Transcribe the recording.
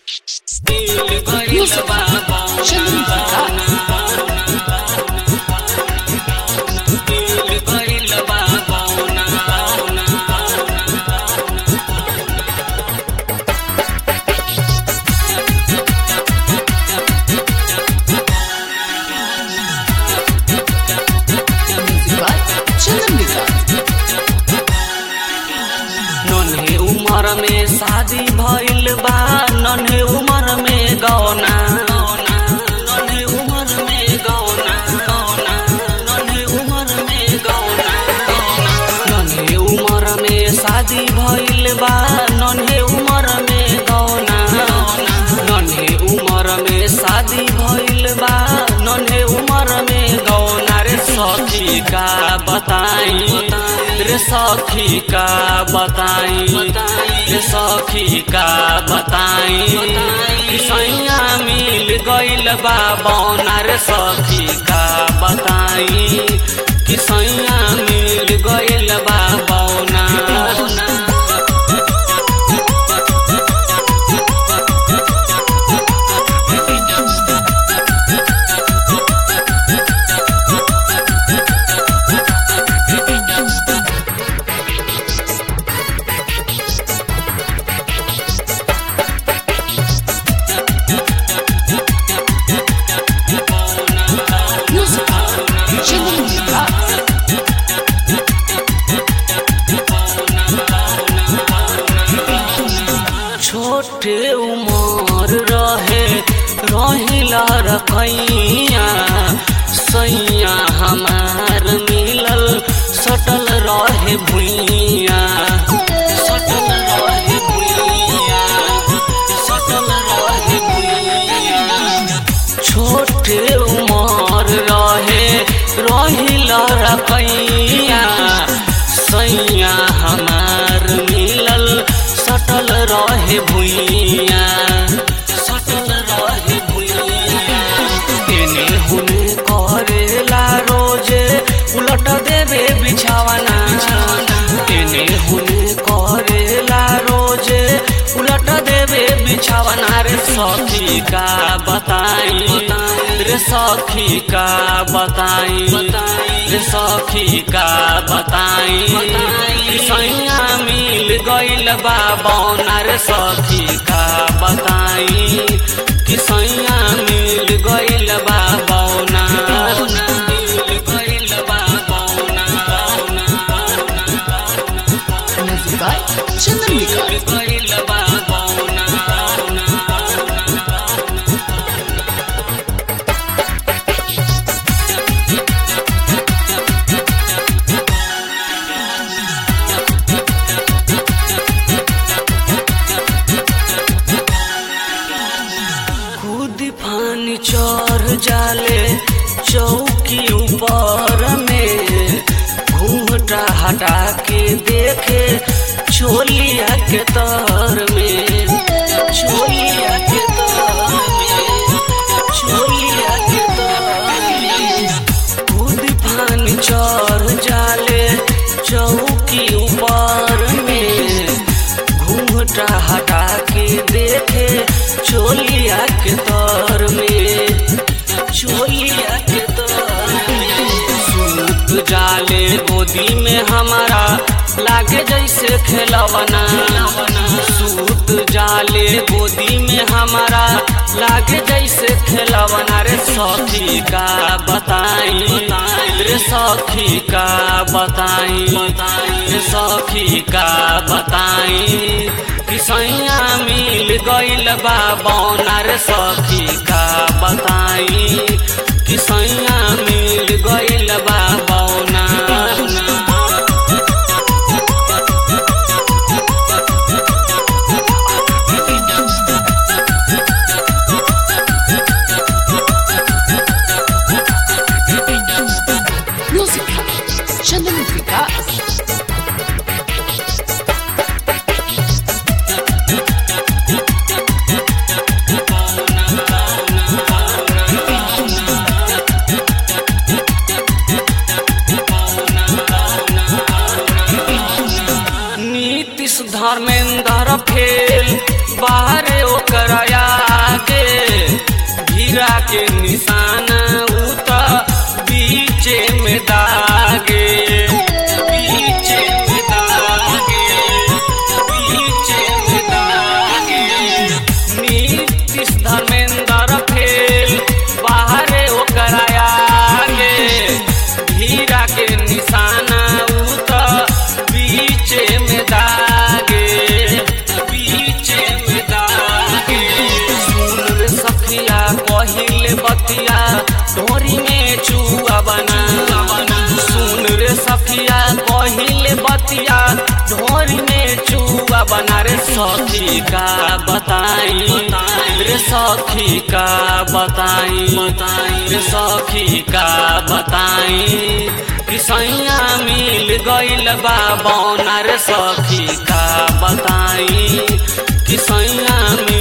Music. Chandrika. Music by Chandrika. नन्हे उमर में शादी भइल बा नन्हे उमर में गौना नन्हे उमर में गौना गौना नन्हे उमर में गौना नन्हे उमर में शादी भइल बा नन्हे उमर में गौना नन्हे उमर में शादी भइल बा नन्हे उमर में गौना रे सखी का बताई रे सखी का बताई रे सखी का बताई कि सैया मिल गइल बा बौना रे सखी का बताई कि सैया मिल गइल बा बौना Music. Chandrika. छोटे उमर रहे रहिला रखैया सैया हमार मिलल सटल रहे भुइया सटल रहे भुइया सटल रहे भुइया छोटे उमर रहे रहिला रखैया सैया हमार मिलल सटल रहे भुइया सटल रहे भुइया एने हुने करेला रोजे उलट देवे बिछावना एने हुने करेला रोजे उलट देवे बिछावना रे सखी का बताई रे सखी का बताई रे सखी का बताई कि सैया मिल गइल बा बौना रे सखी का बताई कि सैया मिल गइल बा बौना मिल गइल बा बौना बौना Music by Chandrika. मिल गइल बा बौना खुद पानी चढ़ जाले चौकी ऊपर में घूमटा हटा के देखे छोलिया के तर में छोलिया के तर में छोलिया के तर में खुद पानी चढ़ जाले चौकी ऊपर में घूमटा हटा के देखे चोलिया के तर में चोलिया के तर में सूत जाले गोदी में हमारा लागे जैसे खेलवना सूत जाले गोदी में हमारा लागे जैसे खेलवना रे सखी का बताई रे सखी का बताई रे सखी का बताई कि सैया मिल गइल बा बौना रे सखी का बताई कि सैया मिल गइल बा बौना Music. Chandrika. ढोरी में चुआ बना सुन रे सखिया कहिले बतिया ढोरी में चुआ बना रे सखी का बताई रे सखी का बताई रे सखी का बताई किसैया मिल गइल बा बौना रे सखी का बताई किसैया